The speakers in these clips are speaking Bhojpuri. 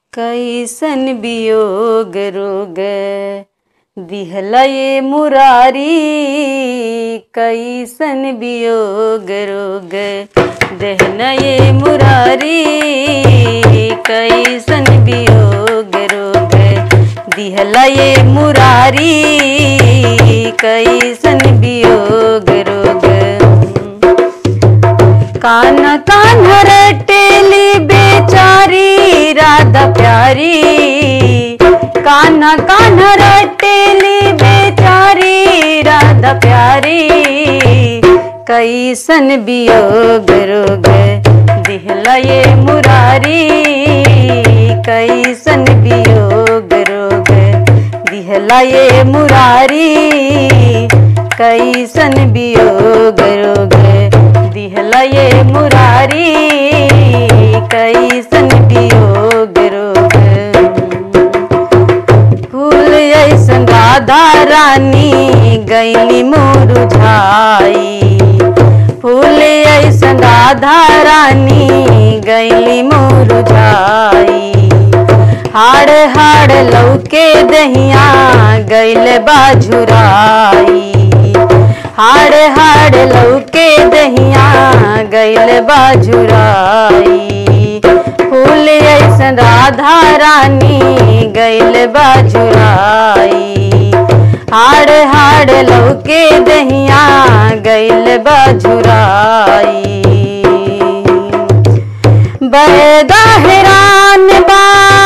कैसन वियोग रोग दिहला ये मुरारी कैसन वियोग रोग दहना ये मुरारी कैसन वियोग रोग दिहला ये मुरारी कैसन वियोग रोग कान कान रटेली बेचारी राधा प्यारी कान कान रटेली बेचारी राधा प्यारी कैसन वियोग रोग दिहला ये मुरारी कैसन वियोग रोग दिहला ये मुरारी कैसन वियोग रोग दिहला ये मुरारी कैसन वियोग रोग फूल ऐसन राधा रानी गैली मुरझाई फूल ऐसन राधा रानी गैली मुरझाई हाड़ हाड़ लौके दहिया गैल बाझुराई हाड़ हाड़ लौके दहिया गैल बाझुराई फूल ऐसन राधा रानी गैल बाझुराई हाड़ हाड़ लौके दहिया गैल बाझुराई बरदा हैरान बा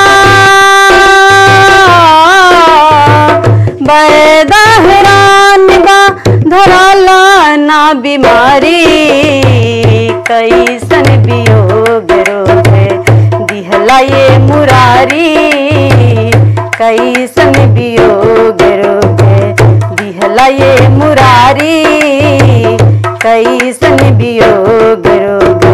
बरदा हैरान बा धराला ना बीमारी कैसन वियोग रोग दिहला ये मुरारी कैसन वियोग रोग दिहला ये मुरारी कैसन वियोग रोग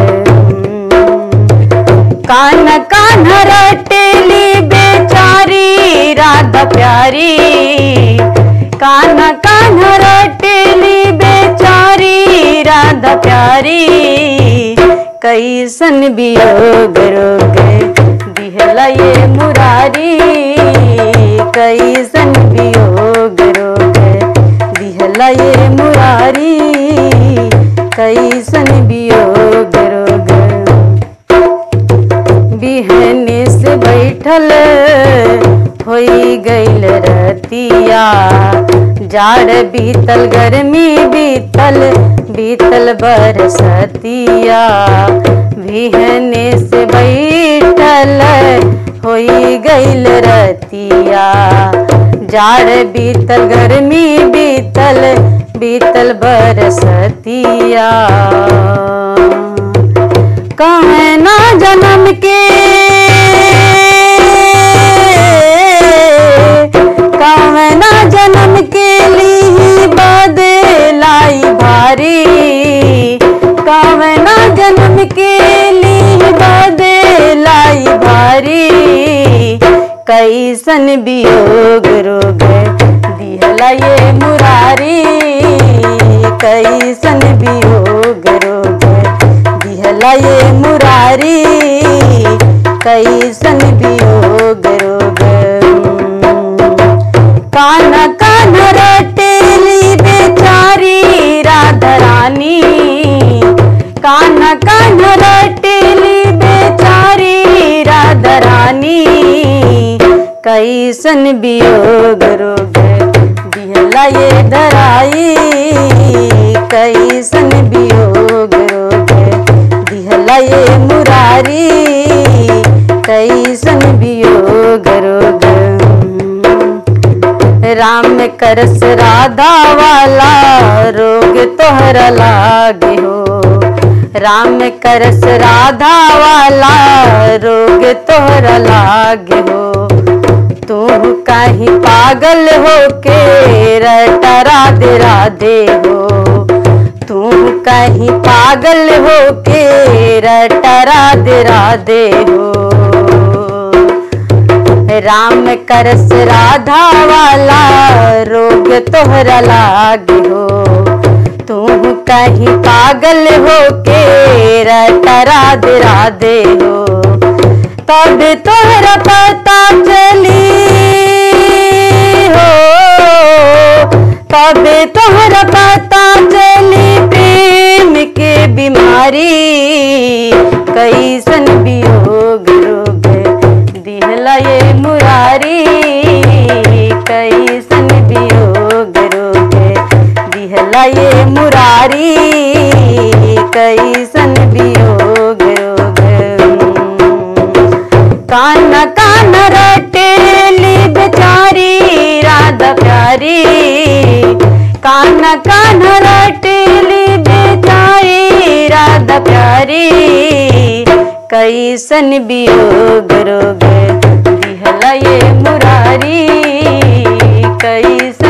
कान कान रटेली बेचारी राधा प्यारी कान कान रटेली बेचारी राधा प्यारी कैसन वियोग रोग दिहला ये मुरारी कैसन वियोग रोग दिहला ये मुरारी कैसन वियोग रोग बिहने से बैठल होई गईल रतिया जाड़ बीतल गर्मी बीतल बीतल बरसतिया बिहने से बैठल होई गईल रतिया जाड़ बीतल गर्मी बीतल बीतल बरसतिया कहना जन्म के कहना जन्म के लिए बदलाई भारी कहना जन्म के लिए बदलाई भारी कैसन वियोग रोग दिहला ये मुरारी कैसन वियोग रोग दिहला ये मुरारी कैसन वियोग रोग कान कान रटेली बेचारी राधा रानी कान कान रटेली बेचारी राधा रानी कैसन वियोग रोग दिहला ये धराई कैसन वियोग रोग दिहला ये मुरारी कैसन वियोग रोग राम करस राधा वाला रोग तोहरा लागे हो राम करस राधा वाला रोग तोहरा लागे हो तू कहीं पागल हो के रटा राधे राधे हो तू कहीं पागल हो के रटा राधे राधे हो राम करस राधा वाला रोग तोहरा लागे हो तू कहीं पागल हो के रटा राधे राधे हो कब तोहरा पता चली हो कब तोहरा पता चली प्रेम के बीमारी कैसन वियोग रोग दिहला ये मुरारी कैसन वियोग रोग दिहला ये मुरारी कैसन वियोग रोग कान कान रटेली बेचारी राधा प्यारी कान कान रटेली बेचारी राधा प्यारी कैसन वियोग रोग दिहला ये मुरारी कैसन